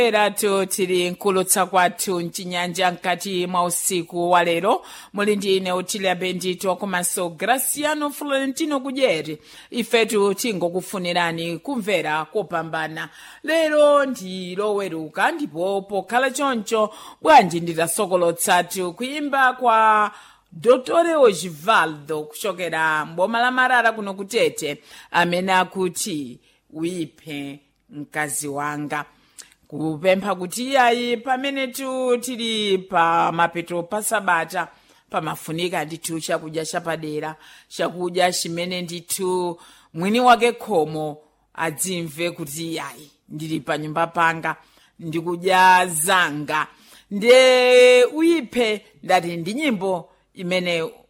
eratu tili nkulutsa kwathu mchinyanja mkati mwa usiku wa lero muli ndi ine utilia bendito komanso graciano florentino kudyeri ifetu tingokufunirani kumvera kopambana lero ndi loweruka ndipo pokhala choncho bwanji nditasokolotsatu kuyimba kwa dotore ogivaldo kuchokera mboma la marara kuno kutete amene akuti wiphe mkazi wanga kupempha kuti iyayi pamenetu tili pa mapeto pa sabata pamafunika ndithu chakudya chapadera chakudya chimene ndithu mwini wake khomo adzimve kuti iyayi ndili pa nyumba panga ndikudya zanga ndiye uyiphe ndati ndi nyimbo imene